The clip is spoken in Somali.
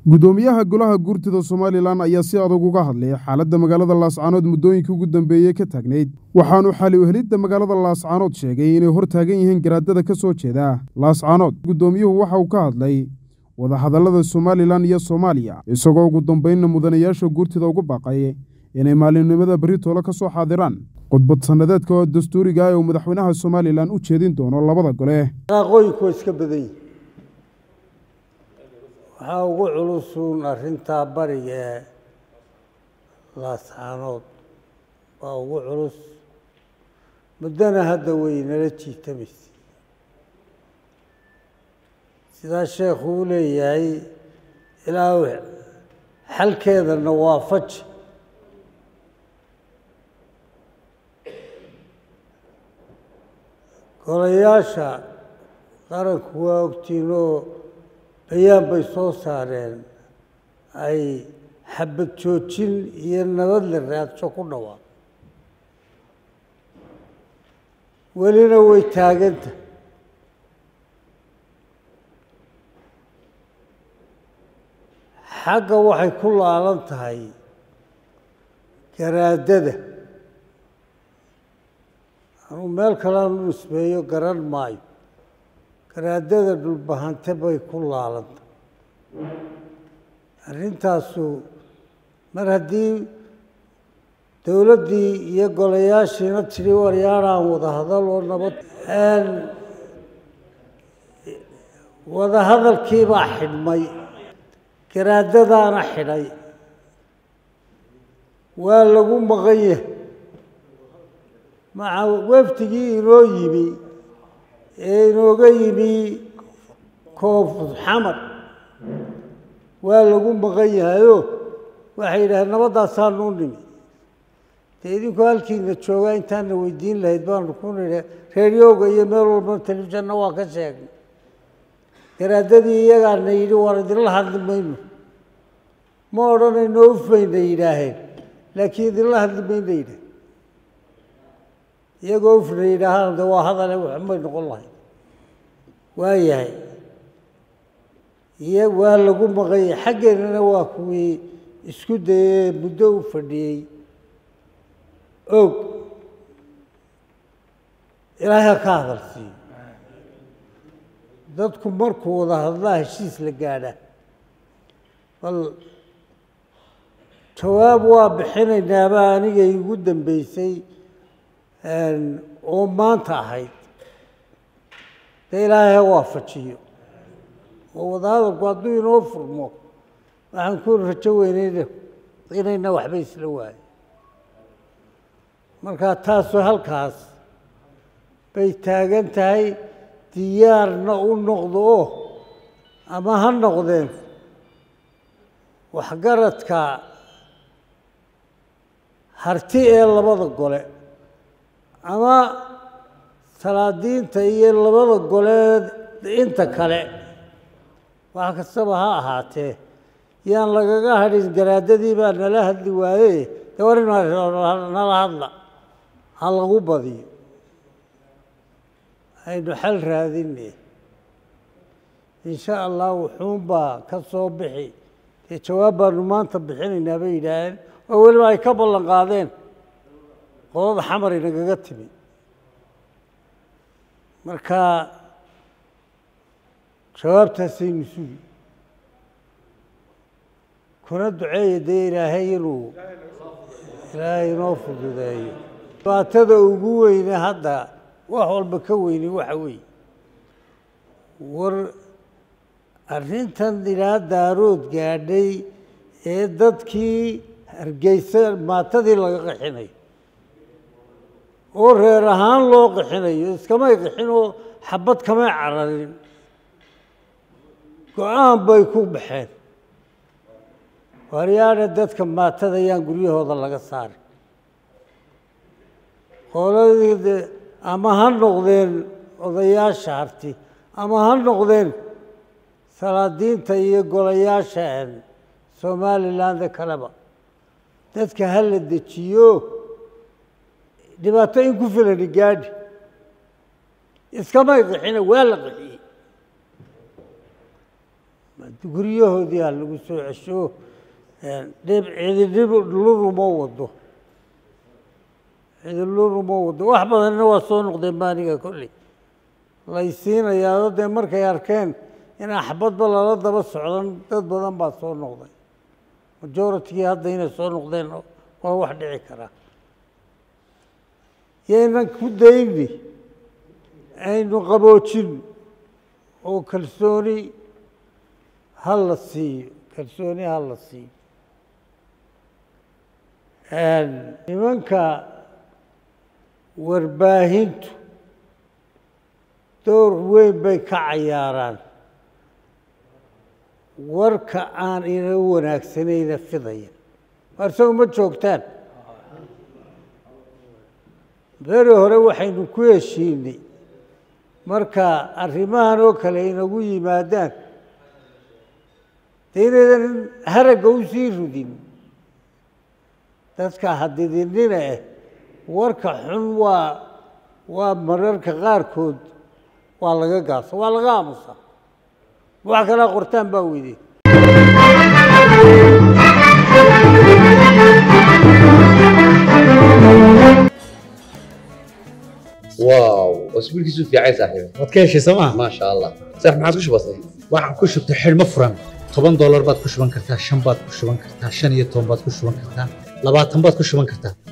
guddoomiyaha golaha guurtida somalilan ayaa si adag uga hadlay xaaladda magaalada laascaanood muddooyinkii ugu dambeeyey ka taagnayd waxaanu xali uhelidda magaalada laascaanood sheegay inay hor taagan yihiin garaadada ka soo jeeda laascaanood guddoomiyuhu waxa uu ka hadlay wadahadallada somalilan iyo soomaaliya isagoo ugu dambaynna mudanayaasha guurtida ugu baaqay inay maalimnimada beritoole ka soo xaadiraan khudbad sannadeedka oo dastuuriga ah ee uu madaxweynaha somalilan u jeedin doono labada gole aqooyinku waa iska badan yihin waxaa ugu culusuun arrintaa bariga ee laascaanood waa ugu culus muddana hadda way nala jiitamaysa sidaa sheekhu u leeyahay ilaa xalkeedana waa faji golayaasha qaranku waa ogtiin oo bayaan bay soo saareen ay xabad joojin iyo nabad la raadsho ku dhawaaq welina way taaganta xagga waxay ku laalan tahay garaadada anuu meel kalean u nisbeeyo garan maayo garaadada dhulbahante bay ku laalanta arrintaasu mar haddii dowladdii iyo golayaashiina tidhi waryaaraan wadahadal oo nabad wadahadalkiibaa xidhmay garaadadaana xidhay waa lagu maqan yahay maca wafdigii inoo yimi ee inooga yimi koonfur xamar waa lagu maqan yahayoo waxay yidhaaheen nabadaasaanu u nimi dee idinku halkiina joogaa intaana weydiin lahayd baanu ku nidhi reeryoga iyo meel walba telefishanna waa ka sheegnay garaadadii iyagaana yidhi waan idinla hadli mayno ma odhanayno ufmayna yidhaaheen laakiin idinla hadli mayna yidhaaheen iyagoo ufna yidhaahaan de waa hadale waxmay noqon lahayd waa yahay iyo waa lagu maqanyay xaggeenana waa kuwii isku dayee muddo u fadhiyey og ilaahay ha ka hadal siiyo dadku markuu wada hadlaa heshiis la gaadha bal jawaab waa bixinaynaaba aniga igu dambeysay oo maanta ahayd dee ilaahay ha waafajiyo oo wadahadalku hadduu inoo furmo waxaan ku rajo weynayna inayna waxba isla waayo markaa taasu halkaas bay taagan tahay diyaarna u noqdo oo ama ha noqdeen waxgaradka harti ee labada gole ama salaadiinta iyo labada goleed inta kale wax kastaba ha ahaatee yaan lagaga hadhin garaadadii baa nala hadli waaye de war nala hadla ha lagu badiyo aynu xal raadine insha allah wuxuunbaa ka soo bixi dee jawaab baanu maanta bixinaynaa bay yidhaaheen oo weliba ay ka ballan qaadeen qolada xamar inagaga timi marka jawaabtaasaynu sugi kuna duceeya dee ilaahay inuu ilaahay inoo fududeeyo dhibaatada ugu weyne hadda wax walba ka weyni waxa weeye war arrintan ilaa daarood gaadhay ee dadkii hargeysa maatadii laga qixinayo oo reer ahaan loo qixinayo iskamay qixin oo xabad kamay cararin go-aan bay ku baxeen waryaana dadka maatada yaan guryahooda laga saarin qoladii ama ha noqdeen odayaasha harti ama ha noqdeen salaadiinta iyo golayaasha somalilandda kaleba dadka ha la dejiyo dhibaato in ku filani gaadhi iskamay qixina waa la qixiyey guryahoodii ha lagu soo cesho dhib cididhib luruma wado cidiluruma wado wax badanna waa soo noqdeen baaniga kolley lay siinayaao dee markay arkeen in axbadba lala daba socdan dad badan baa soo noqday majoritygii hadda inay soo noqdeen waa wax dhici karaa yaynan ku dayni aynu qaboojin oo kalsooni ha la siiyo kalsooni ha la siiyo nimanka warbaahintu door weyn bay ka cayaaraan warka aan ina wanaagsanayna fidaya waar isagu ma joogtaan beri hore waxaynu ku heshiinay marka arrimahan oo kale inagu yimaadaan dee inaydan haragga u sii rudin dadka hadidinina eh warka xun waa waa mararka qaarkood waa laga gaasa waa laga aamusaa wax kalaa qortaan baa weyday واو اسبوعك في عايز صاحبي waad ka heshay sooma ما شاء الله صح ما عادش بسيط waxaan ku shubtay xidhmo furan toban doolar baad ku shuban kartaa shan baad ku shuban kartaa shan iyo toban baad ku shuban kartaa labaatan baad ku shuban kartaa